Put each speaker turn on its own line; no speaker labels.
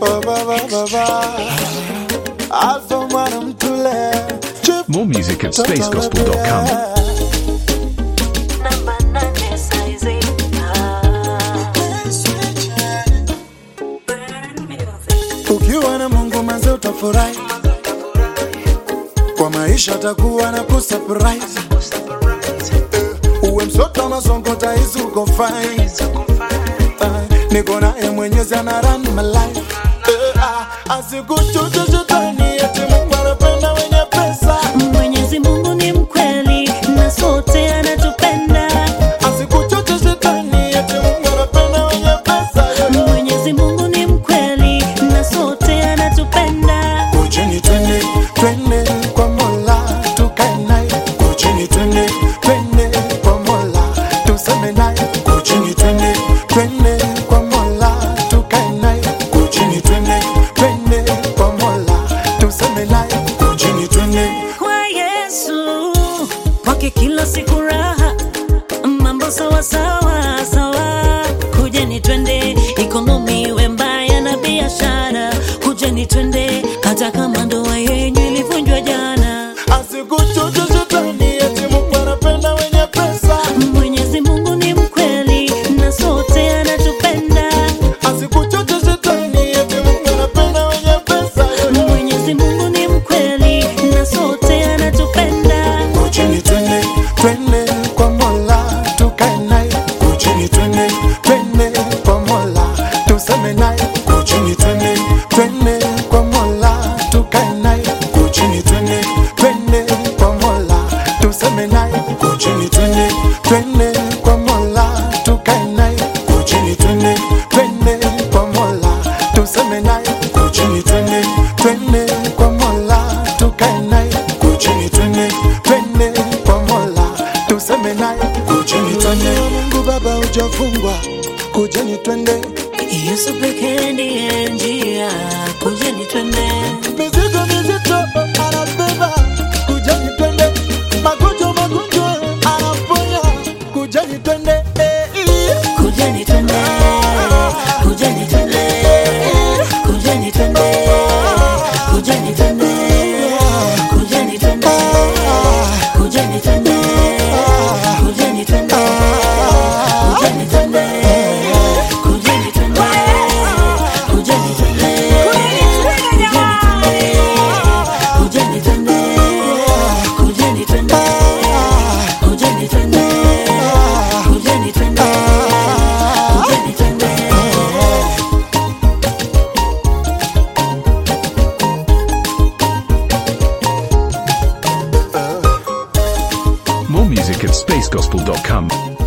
Oh, ba, ba, ba, ba. Alpha mwana mtule Chip,
More music at spacegospel.com.
Namba nane saizi.
ukiwa na Mungu manze utafurahi kwa maisha takuwa na kusurprise uwe msoto masongo taizi uko fine Ah, niko naye mwenyezi ana run my life Eh, ah, asikuchuche shetani eti Mungu anapenda wenye pesa
Mwenyezi Mungu ni mkweli na sote anatupenda.
asikuchuche shetani eti Mungu anapenda wenye pesa
Mwenyezi Mungu ni mkweli na sote anatupenda.
Kujeni twende twende kwa Mola tukae naye. Kujeni twende twende kwa Mola tuseme naye. Kujeni twende twende kwa Mola tukae naye. Kujeni twende twende kwa Mola tuseme naye. Kujeni twende
Kwa Yesu kwake kila siku raha, mambo sawa sawa sawa. Kujeni twende, ikonomi iwe mbaya na biashara. Kujeni twende, hata kama ndoa yenyu ilivunjwa jana.
asikuchuche shetani eti Mungu anapenda wenye pesa.
Mwenyezi Mungu ni mkweli na sote anatupenda.
Asikuchuche shetani eti Mungu anapenda wenye pesa.
Mwenyezi Mungu ni mkweli na sote anatupenda.
Kujeni twende twende kwa Mola tukae naye. Kujeni twende twende kwa Mola tuseme naye. Kujeni twende twende kwa Mola tukae naye. Kujeni twende twende kwa Mola tuseme naye. Kujeni twende twende kwa Mola tukae naye. Kujeni twende twende kwa Mola tuseme naye. Kujeni twende twende kwa Mola tukae naye. Kujeni twende twende kwa Mola tuseme naye. Kujeni twende Mungu Baba hujafungwa. Kujeni twende
Yesu pekee ndiye njia. Kujeni twende.
mizigo mizito anabeba. Kujeni twende magonjwa magonjwa anaponya. Kujeni twende eh, eh.
Kujeni twende, kujeni twende, kujeni twende, kujeni twende, kujeni twende, kujeni twende, kujeni twende, kujeni twende, kujeni twende, kujeni twende, kujeni twende, kujeni twende, kujeni twende, kujeni twende, kujeni twende, kujeni twende.
More music at spacegospel.com.